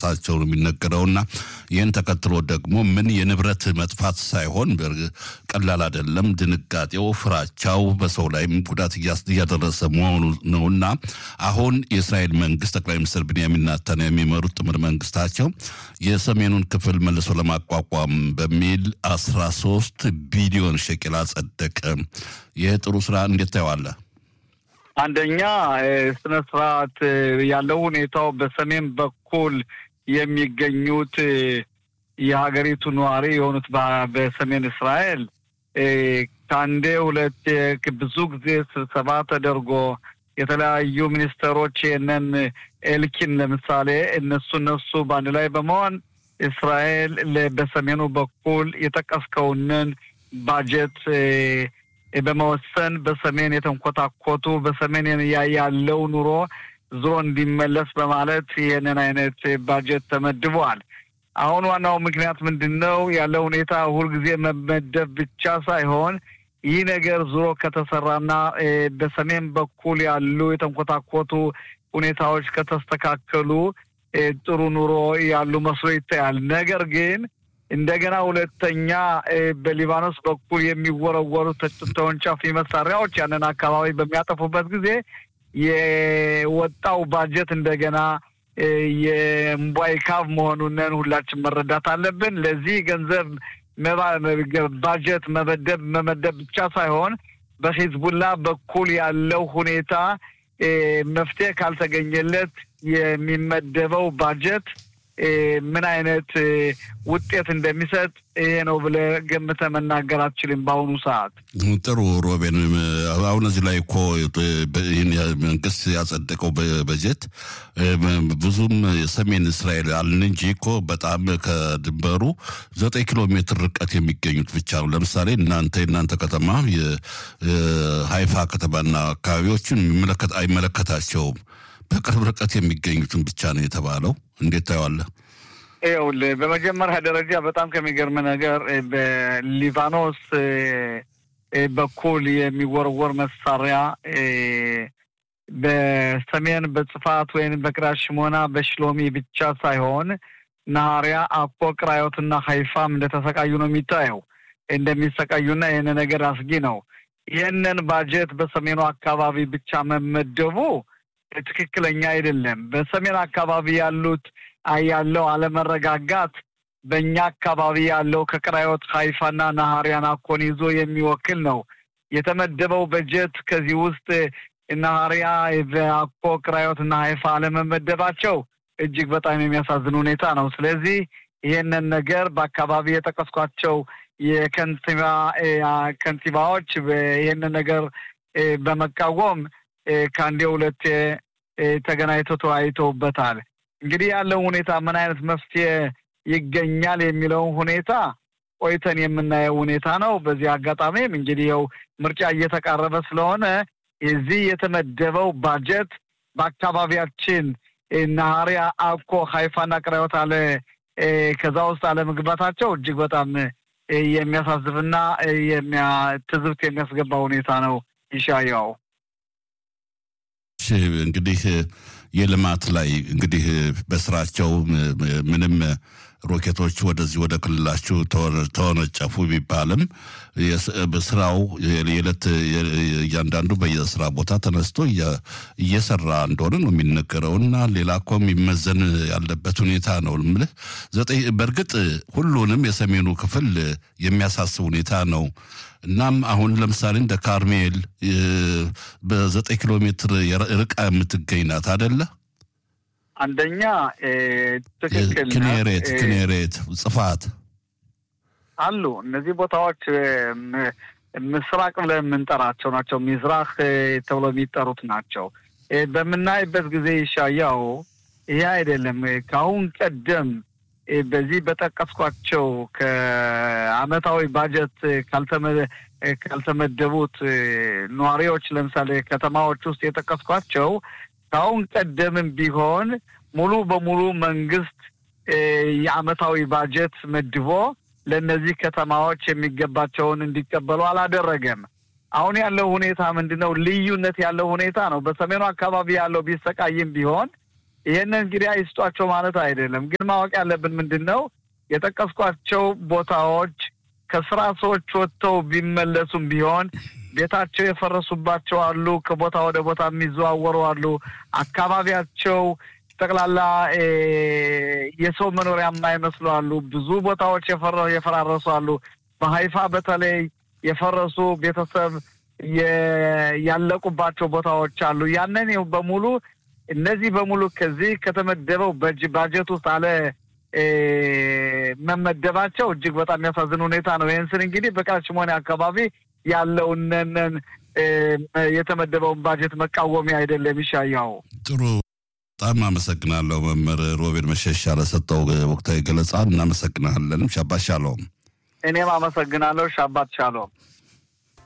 መድረሳቸው ነው የሚነገረውና ይህን ተከትሎ ደግሞ ምን የንብረት መጥፋት ሳይሆን ቀላል አይደለም፣ ድንጋጤው፣ ፍራቻው በሰው ላይም ጉዳት እያደረሰ መሆኑ ነውና አሁን የእስራኤል መንግስት ጠቅላይ ሚኒስትር ብንያሚን ኔታንያሁ የሚመሩት ጥምር መንግስታቸው የሰሜኑን ክፍል መልሶ ለማቋቋም በሚል አስራ ሶስት ቢሊዮን ሸቅል አጸደቀ። ይህ ጥሩ ስራ እንዴት ታየዋለህ? አንደኛ ስነ ስርዓት ያለው ሁኔታው በሰሜን በኩል የሚገኙት የሀገሪቱ ነዋሪ የሆኑት በሰሜን እስራኤል ከአንዴ ሁለት ብዙ ጊዜ ስብሰባ ተደርጎ የተለያዩ ሚኒስተሮች ይህንን ኤልኪን ለምሳሌ እነሱ እነሱ በአንድ ላይ በመሆን እስራኤል በሰሜኑ በኩል የጠቀስከውንን ባጀት በመወሰን በሰሜን የተንኮታኮቱ በሰሜን ያለው ኑሮ ዞሮ እንዲመለስ በማለት ይህንን አይነት ባጀት ተመድበዋል። አሁን ዋናው ምክንያት ምንድን ነው? ያለው ሁኔታ ሁልጊዜ መመደብ ብቻ ሳይሆን ይህ ነገር ዞሮ ከተሰራና በሰሜን በኩል ያሉ የተንኮታኮቱ ሁኔታዎች ከተስተካከሉ ጥሩ ኑሮ ያሉ መስሎ ይታያል። ነገር ግን እንደገና ሁለተኛ በሊባኖስ በኩል የሚወረወሩ ተወንጫፊ መሳሪያዎች ያንን አካባቢ በሚያጠፉበት ጊዜ የወጣው ባጀት እንደገና የእምቧይ ካብ መሆኑንን ሁላችን መረዳት አለብን። ለዚህ ገንዘብ ባጀት መመደብ መመደብ ብቻ ሳይሆን በሂዝቡላ በኩል ያለው ሁኔታ መፍትሄ ካልተገኘለት የሚመደበው ባጀት ምን አይነት ውጤት እንደሚሰጥ ይሄ ነው ብለህ ገምተህ መናገር አትችልም። በአሁኑ ሰዓት ጥሩ ሮቤን፣ አሁን እዚህ ላይ እኮ መንግስት ያጸደቀው በጀት ብዙም የሰሜን እስራኤል አልን እንጂ እኮ በጣም ከድንበሩ ዘጠኝ ኪሎ ሜትር ርቀት የሚገኙት ብቻ ነው። ለምሳሌ እናንተ የእናንተ ከተማ የሀይፋ ከተማና አካባቢዎችን አይመለከታቸውም። በቅርብ ርቀት የሚገኙትን ብቻ ነው የተባለው። እንዴት ታየዋለህ? ይኸውልህ በመጀመሪያ ደረጃ በጣም ከሚገርም ነገር በሊባኖስ በኩል የሚወረወር መሳሪያ በሰሜን በጽፋት ወይም በቅዳሽ ሽሞና በሽሎሚ ብቻ ሳይሆን ናሃሪያ፣ አኮ፣ ቅራዮትና ሀይፋም እንደተሰቃዩ ነው የሚታየው እንደሚሰቃዩና ይህን ነገር አስጊ ነው። ይህንን ባጀት በሰሜኑ አካባቢ ብቻ መመደቡ ትክክለኛ አይደለም። በሰሜን አካባቢ ያሉት ያለው አለመረጋጋት በእኛ አካባቢ ያለው ከቅራዮት ሀይፋና ናሃሪያን አኮን ይዞ የሚወክል ነው። የተመደበው በጀት ከዚህ ውስጥ ናሃሪያ፣ አኮ፣ ቅራዮት እና ሀይፋ አለመመደባቸው እጅግ በጣም የሚያሳዝን ሁኔታ ነው። ስለዚህ ይህንን ነገር በአካባቢ የጠቀስኳቸው የከንቲባ ከንቲባዎች ይህንን ነገር በመቃወም ከአንዴ ሁለቴ ተገናኝተው ተወያይተውበታል። እንግዲህ ያለው ሁኔታ ምን አይነት መፍትሄ ይገኛል የሚለውን ሁኔታ ቆይተን የምናየው ሁኔታ ነው። በዚህ አጋጣሚም እንግዲህ ያው ምርጫ እየተቃረበ ስለሆነ እዚህ የተመደበው ባጀት በአካባቢያችን ናሃሪያ፣ አኮ፣ ሀይፋና ቅራዮት አለ ከዛ ውስጥ አለመግባታቸው እጅግ በጣም የሚያሳዝብና ትዝብት የሚያስገባ ሁኔታ ነው። ይሻያው እንግዲህ የልማት ላይ እንግዲህ በስራቸው ምንም ሮኬቶች ወደዚህ ወደ ክልላችሁ ተወነጨፉ ቢባልም ስራው የዕለት እያንዳንዱ በየስራ ቦታ ተነስቶ እየሰራ እንደሆነ ነው የሚነገረው እና ሌላ እኮ የሚመዘን ያለበት ሁኔታ ነው የምልህ። ዘጠኝ በእርግጥ ሁሉንም የሰሜኑ ክፍል የሚያሳስብ ሁኔታ ነው። እናም አሁን ለምሳሌ እንደ ካርሜል በዘጠኝ ኪሎ ሜትር ርቃ የምትገኝ ናት አደለ? አንደኛ ትክክል ክኔሬት ክኔሬት ጽፋት አሉ። እነዚህ ቦታዎች ምስራቅ ብለን የምንጠራቸው ናቸው። ሚዝራህ ተብሎ የሚጠሩት ናቸው። በምናይበት ጊዜ ይሻያው ይሄ አይደለም። ከአሁን ቀደም በዚህ በጠቀስኳቸው ከአመታዊ ባጀት ካልተመደቡት ነዋሪዎች ለምሳሌ ከተማዎች ውስጥ የጠቀስኳቸው ከአሁን ቀደምም ቢሆን ሙሉ በሙሉ መንግስት የአመታዊ ባጀት መድቦ ለእነዚህ ከተማዎች የሚገባቸውን እንዲቀበሉ አላደረገም። አሁን ያለው ሁኔታ ምንድን ነው? ልዩነት ያለው ሁኔታ ነው። በሰሜኑ አካባቢ ያለው ቢሰቃይም ቢሆን ይህንን እንግዲህ አይስጧቸው ማለት አይደለም። ግን ማወቅ ያለብን ምንድን ነው የጠቀስኳቸው ቦታዎች ከስራ ሰዎች ወጥተው ቢመለሱም ቢሆን ቤታቸው የፈረሱባቸው አሉ። ከቦታ ወደ ቦታ የሚዘዋወሩ አሉ። አካባቢያቸው ጠቅላላ የሰው መኖሪያ የማይመስሉ አሉ። ብዙ ቦታዎች የፈራረሱ አሉ። በሀይፋ በተለይ የፈረሱ ቤተሰብ ያለቁባቸው ቦታዎች አሉ። ያንን በሙሉ እነዚህ በሙሉ ከዚህ ከተመደበው ባጀት ውስጥ አለ መመደባቸው እጅግ በጣም የሚያሳዝን ሁኔታ ነው። ይህን ስል እንግዲህ በቃሽሞኔ አካባቢ ያለውንን የተመደበውን ባጀት መቃወሚያ አይደለም። ይሻያው ጥሩ። በጣም አመሰግናለሁ መምህር ሮቤል መሸሻ ለሰጠው ወቅታዊ ገለጻ እናመሰግናለን። ሻባት ሻሎም። እኔም አመሰግናለሁ። ሻባት ሻሎም።